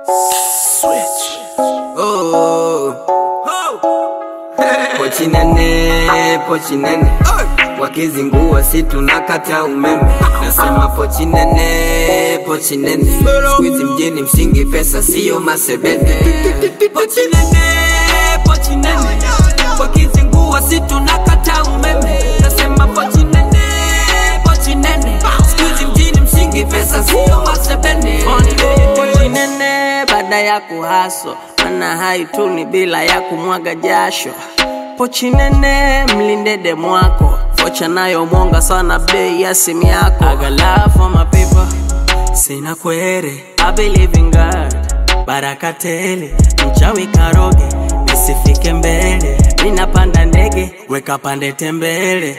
Oh. Pochi nene, pochi nene wakizingua si tunakata umeme nasema pochi nene, pochi nene Squeeze mjini msingi pesa siyo masebene pochi nene, pochi nene wakizingua si tunakata umeme nasema pochi nene, pochi nene Squeeze mjini msingi pesa siyo masebene pochi nene baada ya kuhaso mana haituni bila ya kumwaga jasho pochi nene mlinde demu wako vocha nayo mwonga sana bei ya simu yako I got love for my people sina kwere I believe in God baraka tele mchawi karoge nisifike mbele ninapanda ndege weka pande tembele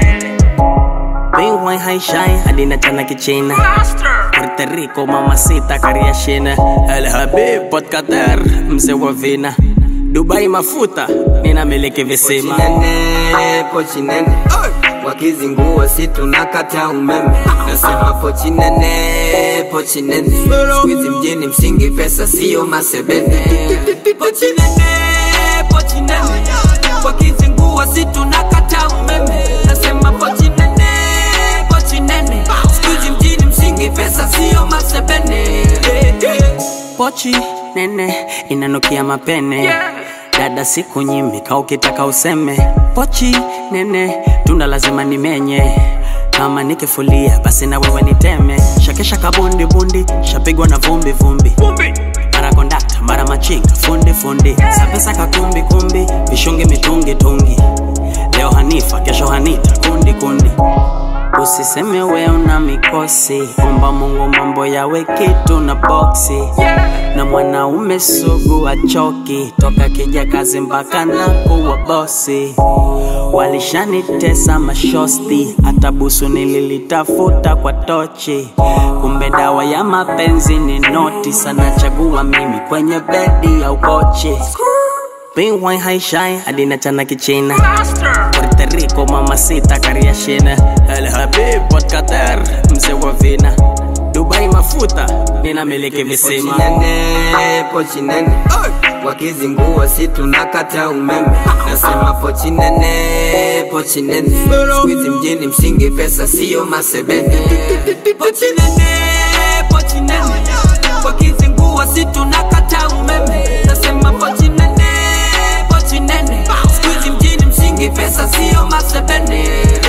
Bingwai haishai hadi na chana kichina Puerto Rico mamacita kariashina El Habib Port Qatar mzee wa vina Dubai mafuta ninamiliki visima nene, pochi nene wakizingua si tunakata umeme nasema pochi nene, pochi nene Squeeze mjini msingi pesa siyo masebene pochi nene, pochi nene wakizingua si tunakata umeme nasema pochi nene, pochi nene Squeeze mjini msingi pesa siyo masebene pochi nene inanukia mapene dada siku nyimika ukitaka useme pochi nene tunda lazima nimenye kama nikifulia basi na wewe niteme shakesha kabundi bundi shapigwa na vumbi vumbi mara kondakta mara machinga fundi fundi sapesa kakumbi kumbi vishungi mitungi tungi leo hanifa kesho hanita kundi kundi Usiseme we una mikosi, omba Mungu mambo yawe kitu na boksi. Na mwanaume sugu achoki, toka kija kazi mpaka na kuwa bosi. Walishanitesa mashosti, hata busu nililitafuta kwa tochi. Kumbe dawa ya mapenzi ni noti, sana chagua mimi kwenye bedi ya ukochi. Bingwai haishai hadi na chana kichina Puerto Rico mamacita kariashina El Habib Port Qatar mzee wa vina Dubai mafuta ninamiliki visima pochi nene, pochi nene wakizingua si tunakata umeme nasema pochi nene, pochi nene Squeeze mjini msingi pesa siyo masebene pochi nene, pochi nene wakizingua si tunakata umeme nasema pochi nene, pochi nene Squeeze mjini msingi pesa siyo masebene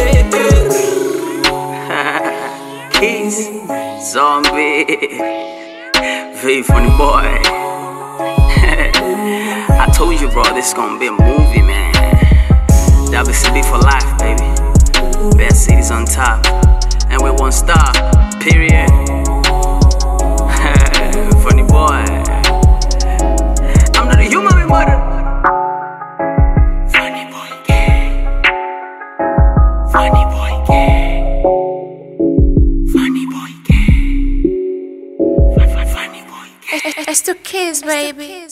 Keys, zombie, V funny boy. I told you, bro, this gonna be a movie, man. WCB for life, baby. Best cities on top, and we won't stop. Period. funny boy. I'm not a human, being murder. Funny boy, gay. Funny boy, gay. Funny boy, gay. Funny boy, gay. It's to kiss, baby.